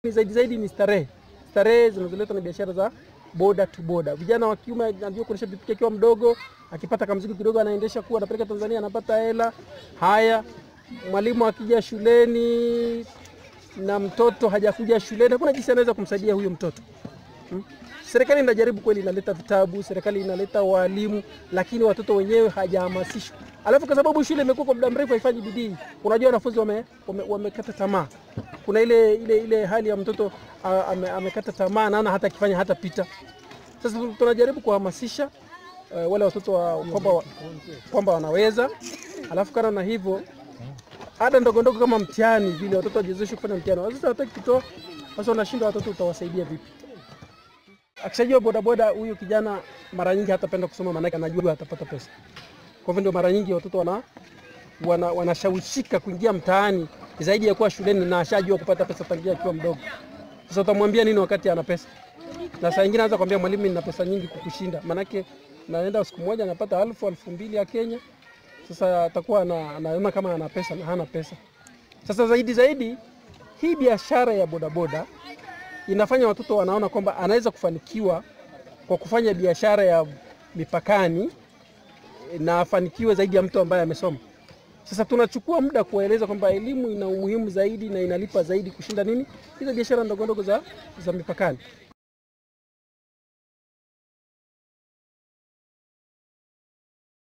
Zaidi zaidi ni starehe, starehe zinazoletwa na biashara za boda to boda. Vijana wa kiume anajua kuendesha pikipiki akiwa mdogo, akipata kamzigo kidogo anaendesha kuwa anapeleka Tanzania, anapata hela. Haya, mwalimu akija shuleni na mtoto hajakuja shuleni, hakuna jinsi anaweza kumsaidia huyo mtoto hmm? Serikali inajaribu kweli, inaleta vitabu, serikali inaleta walimu, lakini watoto wenyewe hajahamasishwa. Alafu kwa sababu shule imekuwa kwa muda mrefu haifanyi bidii, unajua wanafunzi wame, wame, wamekata tamaa. Kuna ile ile ile hali ya mtoto a- ame, amekata tamaa, naona hata akifanya hata pita. Sasa tunajaribu kuhamasisha uh, wale watoto wa, kwamba wa- kwamba wanaweza. Alafu kana na hivyo ada ndogo ndogo kama mtihani vile watoto wajezeshwe kufanya mtihani. Sasa hataki kutoa, sasa wanashinda watoto, utawasaidia vipi? Akishajua bodaboda, huyu kijana mara nyingi hatapenda kusoma, maanake anajua atapata pesa. Kwa hivyo ndio mara nyingi watoto wana wana, wanashawishika kuingia mtaani zaidi ya kuwa shuleni na ashajua kupata pesa tangia akiwa mdogo. Sasa utamwambia nini wakati ana pesa? Na saa nyingine anaweza kwambia mwalimu, nina pesa nyingi kukushinda, maanake naenda siku moja napata elfu elfu mbili ya Kenya. Sasa atakuwa ana- anaona kama ana pesa na hana pesa. Sasa zaidi zaidi, hii biashara ya bodaboda inafanya watoto wanaona kwamba anaweza kufanikiwa kwa kufanya biashara ya mipakani na afanikiwe zaidi ya mtu ambaye amesoma. Sasa tunachukua muda kuwaeleza kwamba elimu ina umuhimu zaidi na inalipa zaidi kushinda nini hizo biashara ndogo ndogo za, za mipakani.